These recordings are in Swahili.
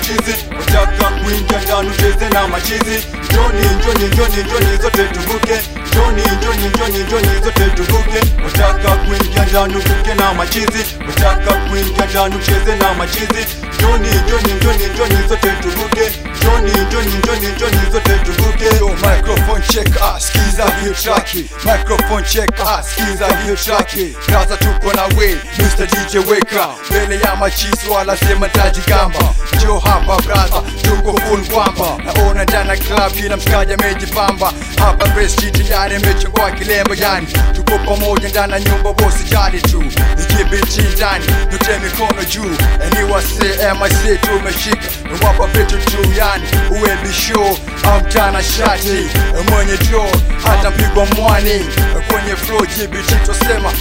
machizi wataka kuingia ndani ucheze na machizi njoni njoni njoni njoni zote tuvuke njoni njoni njoni njoni zote tuvuke wataka kuingia ndani uvuke na machizi wataka kuingia ndani ucheze na machizi njoni njoni njoni njoni zote tuvuke njoni njoni njoni njoni zote tuvuke Yo, microphone check, ah, skiza hiyo traki Microphone check, ah, skiza hiyo traki Raza tuko na we, Mr. DJ weka Mbele ya machizi wala sema taji gamba Jo hapa braza, tuko full kwamba Naona jana club kila mshikaji amejipamba Hapa best tayari amechukua kilembo yani Tuko pamoja ndani ya nyumba bosi jali tu Nikibiti ndani, nyote mikono juu Eni wase, MIC tumeshika Nawapa vitu tu yani Uwe bisho, amtana shati Mwenye jo, hata mpigwa mwani Kwenye flow GBT tosema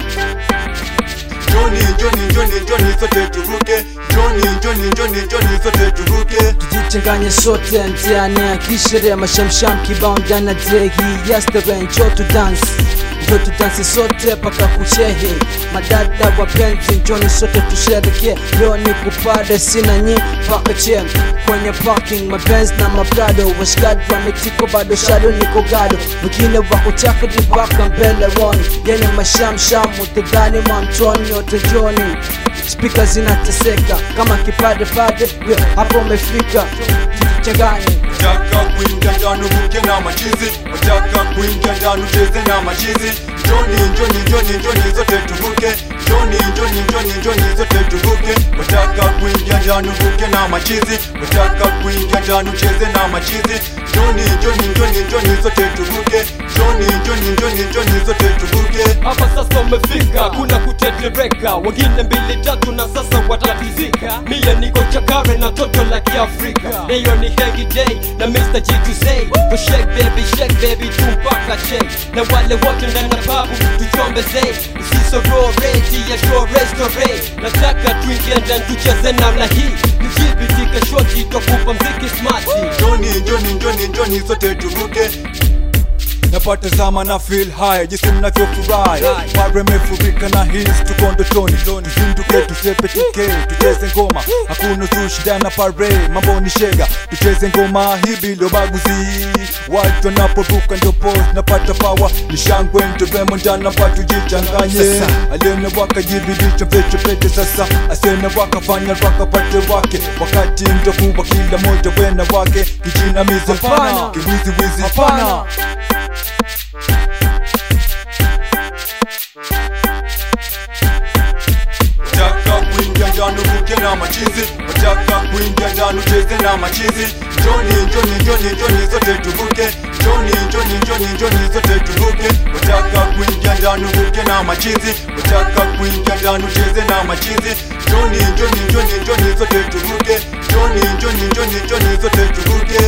njoni njoni njoni njoni zote tuvuke njoni njoni njoni njoni zote tuvuke tujichanganye sote mtiani akishere mashamsham kibao ndana degi yesterday njo tu dance njo tu dance sote paka kuchehe madada wapenzi njoni sote tushereke leo ni kupade sina nyi paka chem kwenye parking mabenz na maprado washikaji wametiko bado shado niko gado wengine wako chakadi mpaka mbele roni yenye mashamsham utadhani mamtoni yote joni spika zinateseka kama kipade pade we hapo umefika tujichanganye wataka kuingia ndani uvuke na machizi wataka kuingia ndani ucheze na machizi njoni njoni njoni njoni zote tuvuke njoni njoni njoni njoni zote tuvuke wataka kuingia ndani uvuke na machizi wataka kuingia ndani ucheze na machizi njoni njoni njoni njoni zote tuvuke njoni njoni njoni njoni zote tuvuke hapa sasa umefika kuna kutetereka wengine mbili tatu na sasa watatizika mie niko chakare na toto la kiafrika leo ni hengi day na mr g to say for shake baby shake baby tumpaka che na wale wote ndani na babu tuchombeze usisororeti ya show restore nataka tuingie ndani tucheze namna hii nijibitika shoti tokupa mziki smati njoni njoni njoni njoni zote tuvuke napata zama na feel high jinsi mnavyofurahi mara imefurika na his tuko ndotoni tuzinduke tusepe tuke tucheze ngoma hakuna zushi ndani na pare mambo ni shega tucheze ngoma hii bila baguzi watu wanaporuka ndio pose napata power ni shangwe nderemo ndani hapa tujichanganye alione wakajibidicha vitu pete sasa asene wakafanya wakapate wake wakati ndokuwa kila moja wena wake kijinamizi Hapana. kiwiziwizi Hapana. wataka kuingia ndani uvuke na machizi wataka kuingia ndani ucheze na machizi njoni njoni njoni njoni zote tuvuke njoni njoni njoni njoni zote tuvuke wataka kuingia ndani uvuke na machizi wataka kuingia ndani ucheze na machizi njoni njoni njoni njoni zote tuvuke njoni njoni njoni njoni zote tuvuke